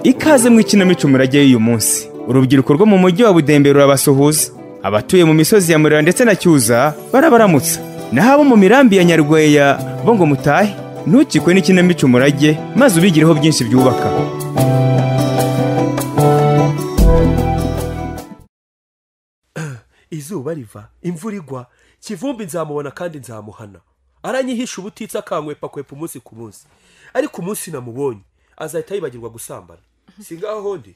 ikaze mu ikinamico murajyayo uyu munsi urubyiruko rwo mu mujyi wa budembe rurabasuhuza abatuye mu misozi ya murera ndetse na cyuza barabaramutsa naho abo mu mirambi ya nyarweya bo ngo mutahe ntukikwe n'ikinamico murage maze ubigireho byinshi byubaka izuba riva imvura igwa kivumbi nzamubona kandi nzamuhana aranyihisha ubutitsa akankwepakwepa umunsi ku munsi ariko umunsi namubonye azahita yibagirwa gusambana si ngaho hondi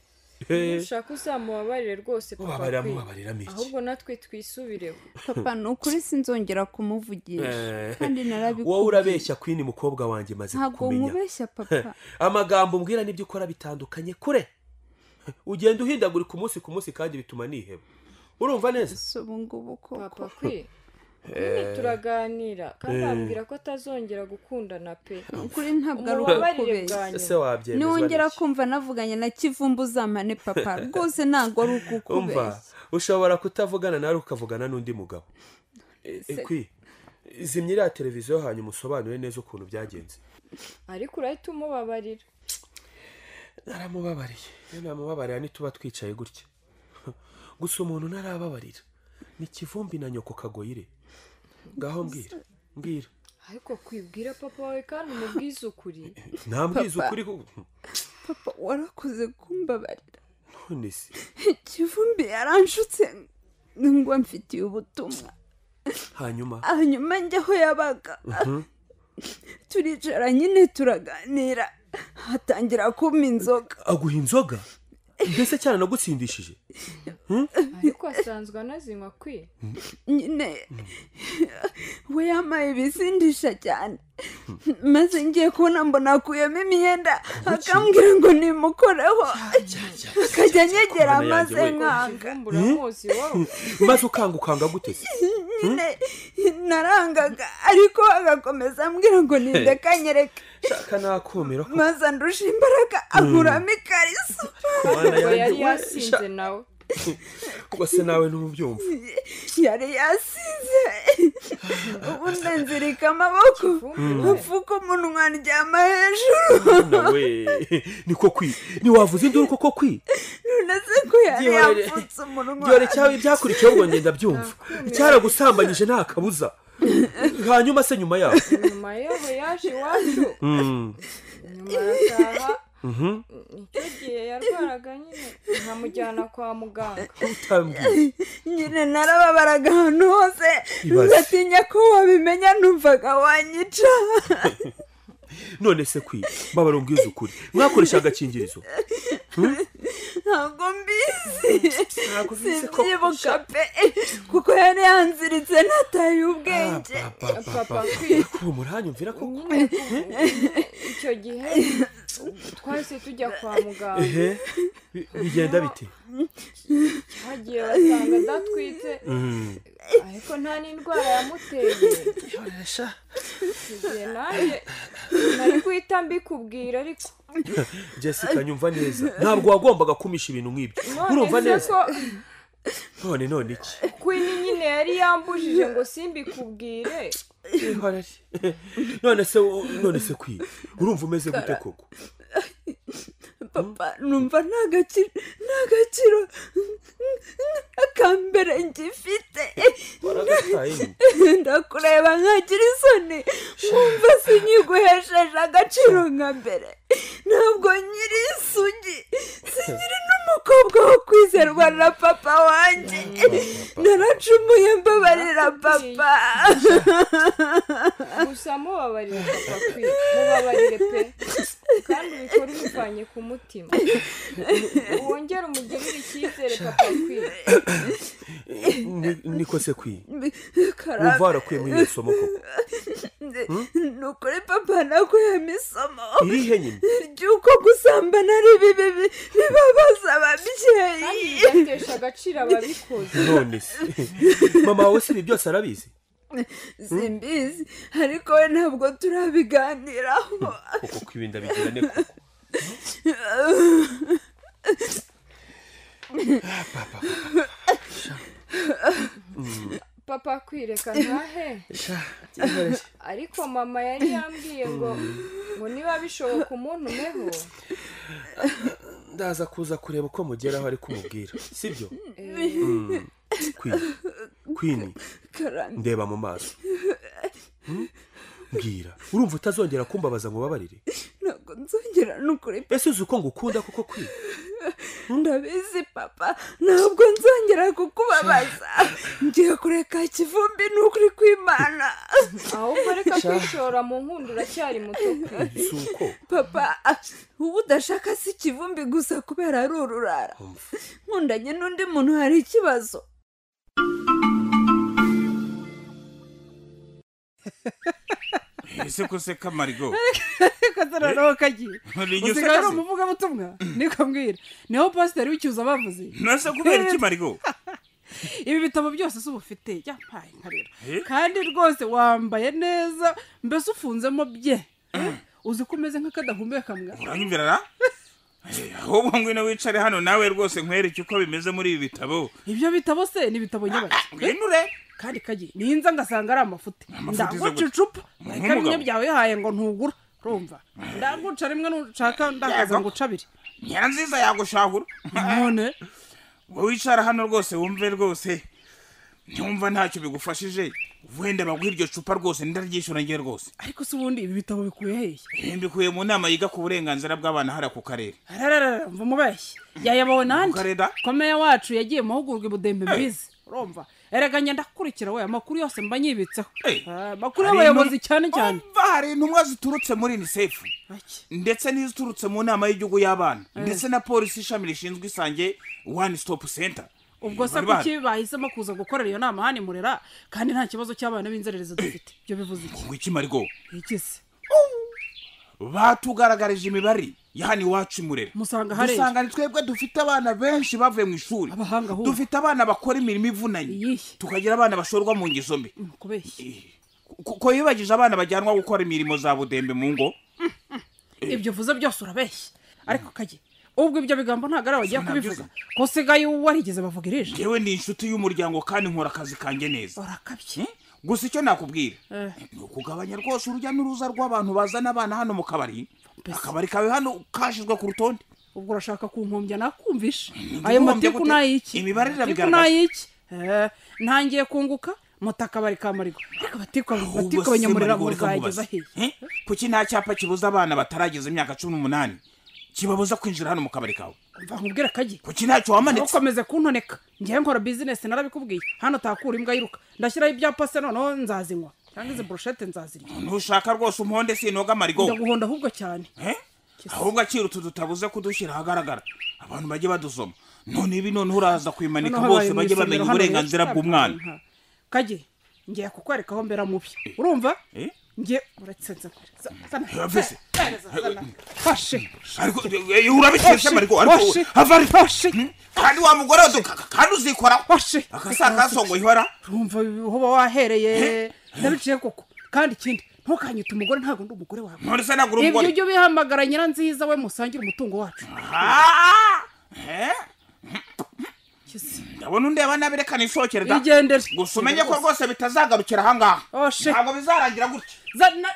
ushaka uzamubabarire rwose papa Ubabarira, pe. mubabariramo iki? ahubwo natwe twisubireho papa ni ukuri sinzongera kumuvugisha kandi wowe narabikubwiye urabeshya kwini mukobwa wanjye maze ntabwo kumenya nkubeshya papa amagambo mbwira n'ibyo ukora bitandukanye kure ugenda uhindagurika umunsi ku munsi kandi bituma niheba urumva neza si ubu ngubu papa koko kwe nyine turaganira kandi wambwira ko atazongera gukundana pe ukuri ntabwo ari umubabarire ukukubeshya bwanyu ese wabyemezwa niwongera n'iki? kumva navuganye na kivumbu uzamane papa rwose ntabwo ari umva ukukubeshya ushobora kutavugana nawe ukavugana n'undi mugabo E- ekwi zimya iriya televiziyo hanyuma usobanure neza ukuntu byagenze ariko urahita umubabarira naramubabariye iyo namubabarira ntituba twicaye gutya gusa umuntu ntarababarira ni kivumbi na nyoko kagoyire ngaho mbwira mbwira ariko kwibwira papa wawe kandi umubwize ukuri ntambwiza Papa. ukuri kuko papa warakoze kumbabarira none se kivumbi yaranshutse ngo mfitiye ubutumwa hanyuma hanyuma njya aho yabaga turicara nyine turaganira hatangira kumpa inzoga aguha inzoga mbese cyane nagutsindishije ariko asanzwe anazinywa kwi nyine we yambaye ibisindisha cyane maze ngiye kubona mbona akuyemo imyenda akambwira ngo nimukoreho akajya anyegera kubona yanjye amaze we. nkanga kivumbu uramuzi wowe maze ukanga ukanga gute se nyine narangaga ariko agakomeza ambwira ngo nindekanyereke shaka nakumira ko maze andusha imbaraga ankuramo ikariso kubana ngo yari yanjye we. yasinze nawe Sha- ubwo se nawe ntubyumva yari yasize ubundi nzirika amaboko mfuko umunwa ndyama hejuru nawe niko kwi ntiwavuze induru kuko kwi none se ko yari Gihorere. yapfutse umunwa byore cyaba ibyakurikiyeho ubwo ngenda byumva cyaragusambanyije nta kabuza hanyuma se nyuma yaho nyuma yaho yaje iwacu Mm. nyuma arataha icyo gihe yarwaraga nyine nkamujyana kwa muganga utambwiye nyine narababaraga ahantu hose Ibaze. ngatinya ko wabimenya numvaga wanyica none se kwi babara ubwiza ukuri mwakoresha agakingirizo ntabwo mbizi Ntabwo ubizi ko- simbyibuka pe kuko yari yanziritse nataye ubwenge Ah, ba- ba- ba- papa ba. kwi ubu muranyumvira ko nyine icyo gihe twahise tujya kwa muganga ehe bi- bigenda bite hagiye basanga adatwite ariko nta n'indwara yamuteye Yoresha. igihe nanjye nari guhita mbikubwira ariko jessica nyumva neza ntabwo wagombaga kumisha ibintu nk'ibyo urumva none se neza ko none none iki kwini nyine yari yambujije ngo simbikubwire ihorere none se u- none se kwi urumva umeze gute koko papa numva nta gaciro nta gaciro akambere ngifite waragataye nyine. ndakureba nkagira isoni wumva sinyiguhesheje agaciro nka mbere ntabwo nyiri isugi sinyiri n'umukobwa wo kwizerwa na papa wanjye naracumuye mbabarira papa gusa mubabarire papa kwi mubabarire pe kandi ubikore ubivanye ku mutima wongere umugirire icyizere papa kwi Ni- niko se kwi karame wumva warakuyemo iyo somo koko ni ukuri papa nakuyemo isomo irihe nyine ry'uko gusambana ari bibi bi- bibabaza kandi ababyeyi bigatesha agaciro ababikoze none se mama wawe si ibi byose arabizi simbizi ariko we ntabwo turabiganiraho koko kwibi ndabigira ne koko papa kwireka ntahe ariko mama yari yambwiye ngo ngo niba bishoboka umuntu umweho ndaza kuza kureba uko mugeraho ariko umubwira sibyo Eh, Mm. kwini kwini karame ndeba mu maso Hmm? mbwira urumva utazongera kumbabaza ngo ubabarire ntabwo nzongera n'ukuri ese uzi uko ngukunda koko kwini ndabizi papa ntabwo nzongera kukubabaza ngiye kureka kivumbi n'ukuri kw'imana ahubwo reka kwishora mu nkundo uracyari muto pe. si uko papa uba udashaka si kivumbi gusa kubera ari ururara umva nkundanye n'undi muntu hari ikibazo ese ko se kamarigo katararaho kagiye rinyo se usigaye ari kazi umuvugabutumwa niko mbwira niho pasiteri w'icyuza bavuze nasa kubera iki marigo ibi bitabo byose si ubufite yampaye nkarira Eh? kandi rwose wambaye neza mbese ufunzemo bye uzi ko umeze nk'akadahumeka mwa uranyumvira ra Eh, ahubwo ngwino wicare hano nawe rwose nkwereke uko bimeze muri ibi bitabo ibyo bitabo se ni ibitabo nyabaki ngwinure kandi kagiye ninza ngasanga ari amafuti Amafuti izo gute? ndagucucupa Umuntu reka bimwe w'umugabo. byawe yahaye ngo ntugura urumva ndaguca rimwe nushaka ndakaza Yego. nguca abiri nyiranziza yagushahura none wowe wicara hano rwose wumve rwose ntiwumva ntacyo bigufashije wenda baguha iryo cupa rwose ndaryishyura ngewe rwose ariko se ubundi ibi bitabo bikuye hehe Eh, mbikuye mu nama yiga ku burenganzira bw'abana hariya ku karere arararara mva umubeshyi yayabawe nande Ukareda. komeya wacu yagiye mu mahugurwa i budembe mbizi urumva erega ngenda kukurikira we amakuru yose mba nyibitseho Eh, Ah, amakuru hari y'abayobozi intumwa- cyane cyane Umva, hari intumwa ziturutse muri unisefu ndetse n'iziturutse mu nama y'igihugu y'abana ndetse na polisi ishami rishinzwe isange one stop center ubwo se Bari bahari. kuki bahisemo kuza gukorera iyo nama hano i murera kandi nta kibazo cy'abana b'inzererezi dufite ibyo bivuze iki ngo iki marigo ikize batugaragarije imibare ya hano iwacu imurera musanga harera dusanga ni twebwe dufite abana benshi bavuye mu ishuri Abahanga ahubwo. dufite abana bakora imirimo ivunanye Iyihe. tukagira abana bashorwa mu ngeso mbi kubeshya Ku- ko yibagije abana bajyanwa gukora imirimo za budembe mu ngo ibyo uvuze byose urabeshya ariko kage ubwo ibyo bigambo ntabwo ari abagiye Sinabyo kubivuga se. ko usigaye warigeze bavugirije yewe ni inshuti y'umuryango kandi nkora akazi kanjye neza urakabye Eh? gusa icyo nakubwira Eh. ni ukugabanya rwose urujya n'uruza rw'abantu bazana abana hano mu kabari Mbese. akabari kawe hano kashyizwe ku rutonde ubwo urashaka kunkumbya nakumvisha Nkumbya ayo matiku gute? nayiki Imibare irabigaragaza. nayiki ntangiye kunguka mutakabari ka marigo ariko batiku batiku abanyamurira ngo uzageza hehe kuki nta cyapa kibuza abana batarageza imyaka cumi n'umunani kibabuza kwinjira hano mu kabari kawe mva nkubwira kagi kuki ntacyo wamanitse ntukomeze kuntoneka ngewe nkora bizinesi narabikubwiye hano takura imbwa yiruka ndashyiraho ibyapa se noneho nzazinywa cyangwa izi burushete nzazirya ntushaka rwose umuhonde sinoga marigo ndaguhonda ahubwo cyane Eh? ahubwo akirutse dutabuze kudushyira ahagaragara abantu bajye badusoma none ibi noneho uraza kwimanika Noneho bose habaye mu bajye isomero bamenya hano rero uburenganzira tutabwa bw'umwana inka. kagi ngiye kukwereka aho mbera mubi urumva Eh? ngiye uretse nzakure Yavise. fashe ariko eh, urabikesha marigo ariko Hoshi, hoshi, ava ari hoshi, Hmm? kandi wa mugore we duka- kandi uzikoraho hoshi. akasakasongo ihora urumva hoba wahereye ndabiciye koko kandi ikindi ntukanyite umugore ntabwo ndi umugore wawe none se nagura ibyo umugore ujya ubihamagara nyiranziza we musangira umutungo wacu Ah! Eh? Kisi. ndabona undeba nabi reka nisohokere da igendere gusa umenye ko rwose bitazagarukira ahangaha Hoshi. ntabwo bizarangira gutya zana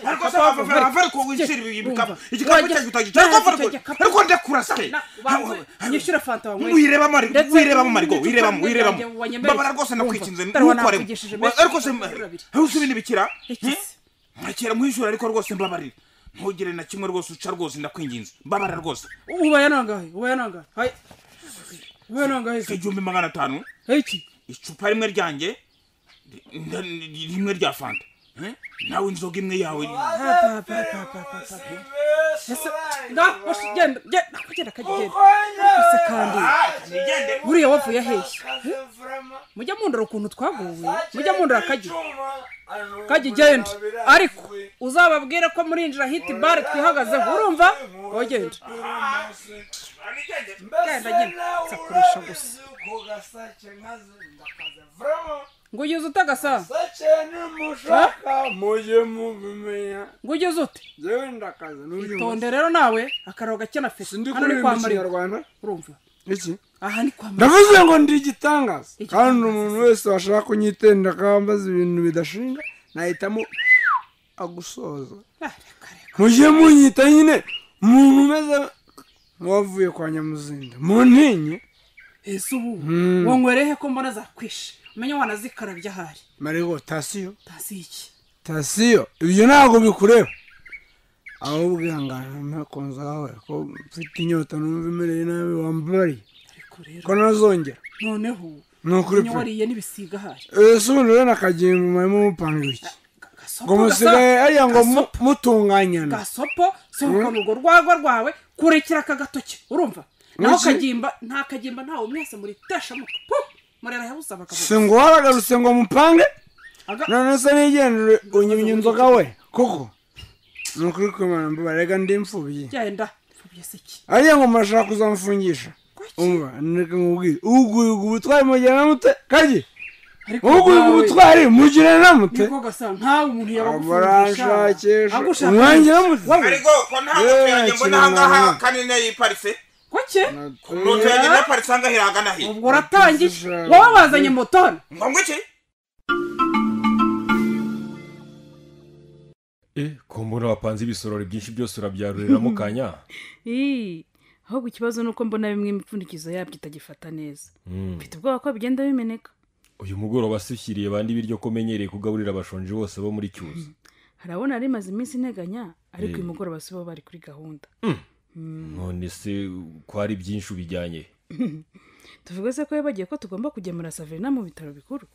ariko se wava Umva. ava ariko wishyira ibi bikapu Umva. igikapu Wajya- cyanjye utagica ariko Icyo gikapu. ariko ndekura se Na- banguhe, nyishyura fanta wanyweye. wirebamo ariko Ndetse wirebamo ariko n'icupa wirebamo ryanjye wirebamo wanyemereye. mbabara rwose Wumva, nakwikinze dore ntukoremo wanapfugishije menshi, ariko se amaguru abiri. aho usubira ibikira Iki se? nkakira nkwishyura ariko rwose mbabarira ntugire na kimwe rwose uca rwose ndakwinginze mbabarira rwose ubaye nangahe ubaye nangahe hayi ubaye nangahe se igihumbi magana atanu iki icupa rimwe ryanjye ri- nda- ni- rimwe rya fanta Eh? nawe inzoga imwe yawe papa papa papa papa ese na washe genda genda genda kagenda ese kandi nigende buriya wavuye hehe mujya mundora ukuntu twaguwe mujya mundora kagi kagi genda ariko uzababwire ko murinjira hiti bare twihagazeho urumva ogenda genda genda sakurisha gusa ngo ugeze ute gasa mujye mubimenya ngo ugeze ute njyewe ndakaza n'uyu munsi. tonde rero nawe akararo gake na fesi sindi hano ni kuririmba kwa mariba ikinyarwanda urumva iki aha ni kwa mariba ndavuze ngo ndi igitangaza Igitangaza. kandi umuntu wese washaka kunyitenda akambaza ibintu bidashinga nahitamo agusoza Ah, reka reka mujye munyita nyine umuntu umeze nk'uwavuye kwa nyamuzinda mu ntinyi ese ubu wanywerehe ko mbona zakwishe umenye wanazikarabya ahari marigo tasiyo tasi iki tasiyo ibyo ntabwo bikureba ahubwo ihangane ntakunze wawe ko mfite inyota numva imereye nabi wambariye ariko rero ko ntazongera noneho ni ukuri pe wariye n'ibisiga ahari ese ubundi rero nakagimba mwarimu mupanga iki ngo musigaye ariya ngo mu- mutunganyana gasopo sohokana urwo rwagwa rwawe kurekera aka gatoki urumva naho Iki- kagimba nta kagimba ntawe mwese muri tesha mutwe murera yabusaga si ngo waragarutse ngo mupange akavuga none se nigendere unyimye inzoga we kuko ni ukuri kwimana mbabarega ndi imfubyi genda mfubye se iki ariya ngo murashaka kuzamfungisha umva nireka nkubwire uguhiga ubutwari mugirana mute kagi ariko uguhiga nawe- ubutwari mugirana mute niko gasa ntawe umuntu murashakisha agushakisha umwanya mutwe ariko ko nta moto yanjye Eh, mbona ahangaha kiranaga. kanine yiparitse koke moto yanjye nayiparitse ahangaha irahagana hirya ubwo uratangije wowe wazanye motone ngo ngo iki Eh, ko mbona wapanze ibisorori byinshi byose urabyaruriramo kanya Ii, ahubwo ikibazo ni uko mbona bimwe imipfundikizo yabyo itagifata neza mfite ubwoba ko bigenda bimeneka uyu mugoroba se ushyiriye bandi ibiryo ko umenyereye kugaburira abashonji bose bo muri cyuzi harabona yari imaze iminsi integanya ariko Eh. uyu mugoroba si bo bari kuri gahunda none se ko ari byinshi ubijyanye tuvuge se ko yabagiye ko tugomba kugemura saverina mu bitaro bikuru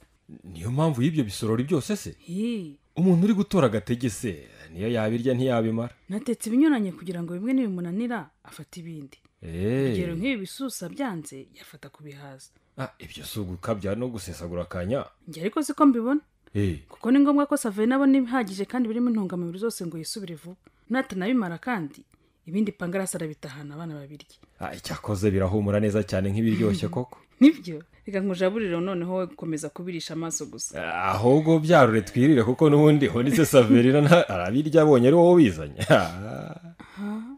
niyo mpamvu y'ibyo bisorori byose se Ii, umuntu uri gutora agatege se niyo yabirya ntiyabimara natetse ibinyuranye kugira ngo bimwe nibimunanira afate ibindi Eh, urugero nk'ibi bisusa byanze yafata ku bihaza ah, ibyo si ugukabya no gusesagura akanya njye ariko siko mbibona Eh, kuko ni ngombwa ko saverina abona ibihagije kandi birimo intungamubiri zose ngo yisubire vuba natanabimara kandi ibindi pangarasi arabitahana abana babirye ah, icyakoze birahumura neza cyane nk'ibiryoshye koko nibyo reka nkujaburire noneho wowe gukomeza kubirisha amaso gusa Ah, ahubwo byarure twirire kuko n'ubundi honitse saverina nta- arabirya abonye ari wowe ubizanye Ah.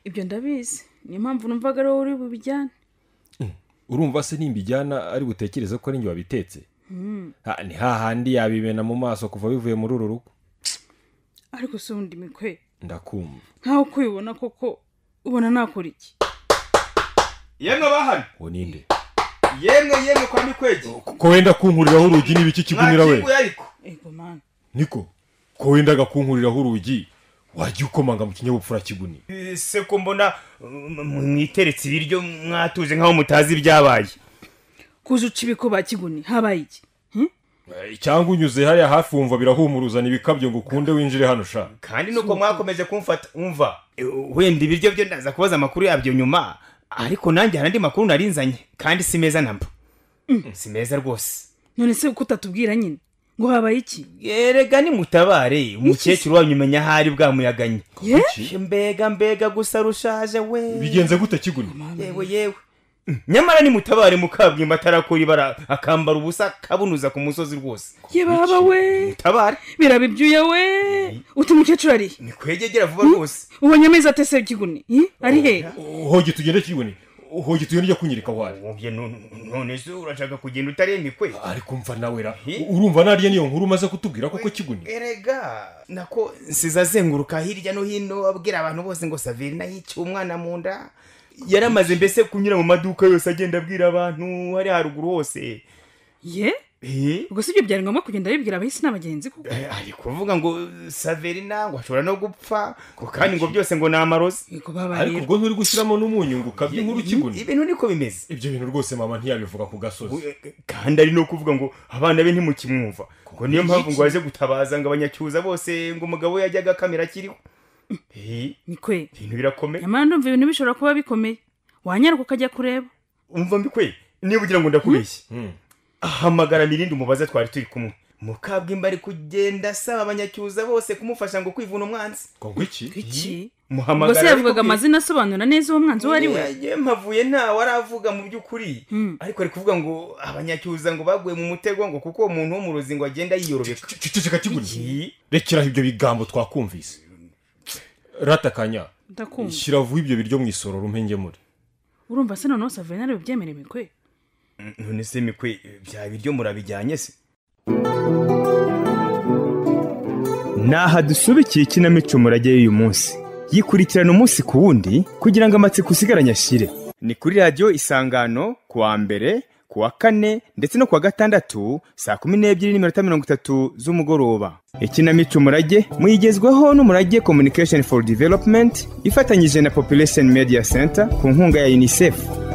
ibyo ndabizi niyo mpamvu numvaga ari wowe uri bubijyane urumva se nimbijyana ari butekereze ko ari njye wabitetse Ha, ni hahandi yabimena mu maso kuva bivuye muri uru rugo ariko si ubundi mikwe ndakumva nkaho uko ubibona koko ubona nakora iki yemwe bahano uwo ninde yemwe yemwe kwa mikwege ko wenda kunkuriraho urugi n'ibiki kigunira we Mwakinguye ariko ego mani niko ko wendaga kunkuriraho urugi wajya ukomanga mu kinyabupfura kiguni Eh, se ko mbona mm, mwiteretse ibiryo mwatuje nk'aho mutazi ibyabaye kuza uca ibiko bakiguni habaye iki Eh, cyangwa unyuze hariya hafi wumva birahumuruzana ibikabyo ngo ukunde winjire hano sha kandi nuko mwakomeje kumfata umva Eh, wenda ibiryo byo ndaza kubaza amakuru yabyo nyuma ariko nanjye hari andi makuru narinzanye kandi si meza namba si meza rwose none se uko utatubwira nyine ngo habaye iki erega nimutabare umukecuru wanyu umenya aho ari bwamuyaganye Ye? mbega mbega gusa rushaje we bigenze gute kiguni yewe yewe Mm, nyamara nimutabare mukabwimba atarakora ibara akambara ubusa akabunuza ku musozi rwose ye baba we mutabare biraba ibyuya we uti umukecuru ari he? mikwegegera vuba rwose ubonye amezi atese kiguni Hi? ari he hogi tugende kiguni hogi tugende ujya kunyereka aho ari ubye none none se urashaka kugenda utariye mikwe ariko mva nawe ra urumva narya niyo nkuru umaze kutubwira koko kiguni erega nako nsizazenguruka hirya no hino abwira abantu bose ngo saverina yiciye umwana mu nda yaramaze mbese kunyura mu maduka yose agenda abwira abantu hariya haruguru hose ye Eh? ubwo si byo byari ngombwa kugenda bibwira abahisi n'abagenzi kuko Eh, ari kuvuga ngo saverina ngo ashobora no gupfa ngo kandi ngo byose ngo ni amarozi ego baba ariko rero ubwo nturi gushyiramo n'umunyu ngo ukabye inkuru kiguni ibintu niko bimeze ibyo bintu rwose mama ntiyabivuga ku gasozi kandi ari no kuvuga ngo abana be ntimukimwumva ngo niyo mpamvu ngo baje gutabaza ngo abanyacyuza bose ngo umugabo we yajyaga akamera akiriho Eh, mikwe ibintu birakomeye nyamara ndumva ibintu bishobora kuba bikomeye wanyaruka ukajya kureba umva mbikwe niba ugira ngo ndakubeshye ahamagara mirindi umubaza twari turi kumwe mukabwimba ari kugenda asaba abanyacyuza bose kumufasha ngo kwivuna umwanzi ngo ngwiki iki ubwo muhamagara se yavugaga arikubwira- amazina asobanura neza uwo mwanzi uwo ari we Yeah, yeah, mpavuye ntawe aravuga mu by'ukuri Hmm. ariko ari kuvuga ngo abanyacyuza ngo baguye mu mutego ngo kuko uwo muntu wo mu ruzingo agenda yiyorobeka ceceka kiguni rekeraho ibyo bigambo twakumvise ratakanya ndakumva shyira vuba ibyo biryo mu isororo umpe njye muri urumva se noneho savena ariwe ubyemere mikwe none se mikwe bya biryo murabijyanye se Naha dusubikiye ikinamico murage y'uyu munsi yikurikirana umunsi ku wundi kugira ngo amatsiko usigaranye ashire ni kuri radiyo isangano ku wa mbere ku wa kane ndetse no ku wa gatandatu saa kumi n'ebyiri n'iminota mirongo itatu z'umugoroba ikinamico umurage muyigezwaho n'umurage communication for development ifatanyije na population media center ku nkunga ya unicef